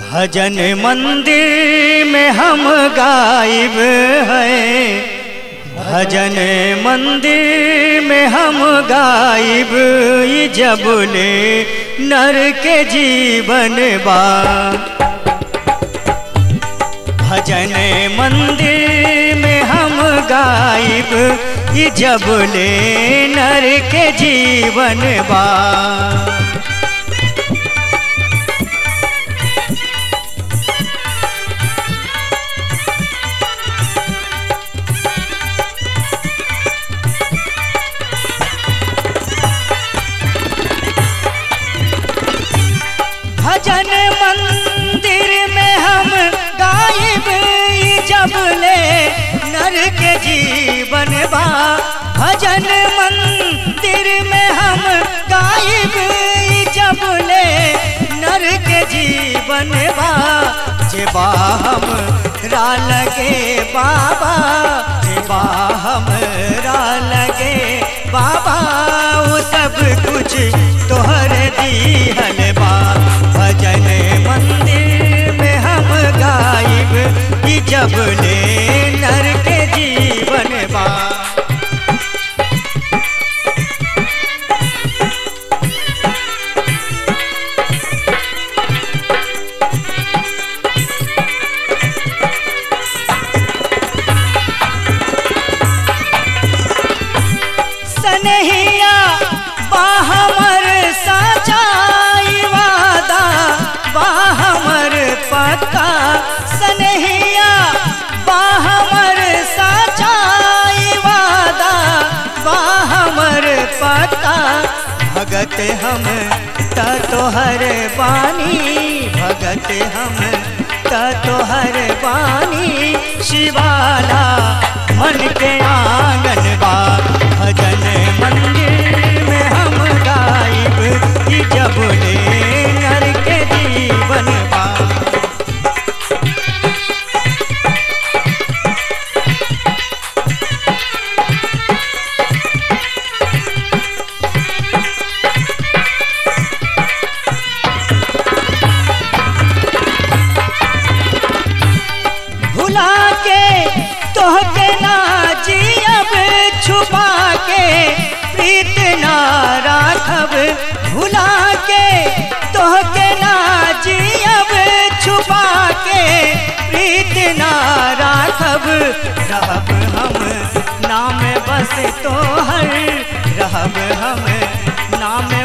भजन मंदिर में हम गायब हैं भजन मंदिर में हम गायब ई जबले नर के जीवन बा भजन मंदिर में हम गायब ई जबले नर के जीवन बा भजन मंदिर में हम गायब ई जबले नर के जीवन बा भजन मंदिर में हम गायब ई जबले नर के जीवन बा जेबा हम रा लगे बाबा जेबा हम रा लगे बाबा वो सब कुछ तोहर दीहल बा भजन मंदिर में हम गायब ई जबले नर के जीवन बा सनहिया बाहमर सचाई वादा बाहमर पक्का सनहिया बाहमर सचाई वादा बाहमर पक्का भगत हम त तोहर बानी भगत हम त तोहर बानी शिवाला मन के आंगन बा भजन मंदिर में हम गायब ई जबले नर के जीवन बा भुला के तोहके ना जियब छुपा के प्रीत ना राखब भुला के तोहके ना जियब छुपा के प्रीत ना राखब रहब हम नाम बस तोहर रहब हम नाम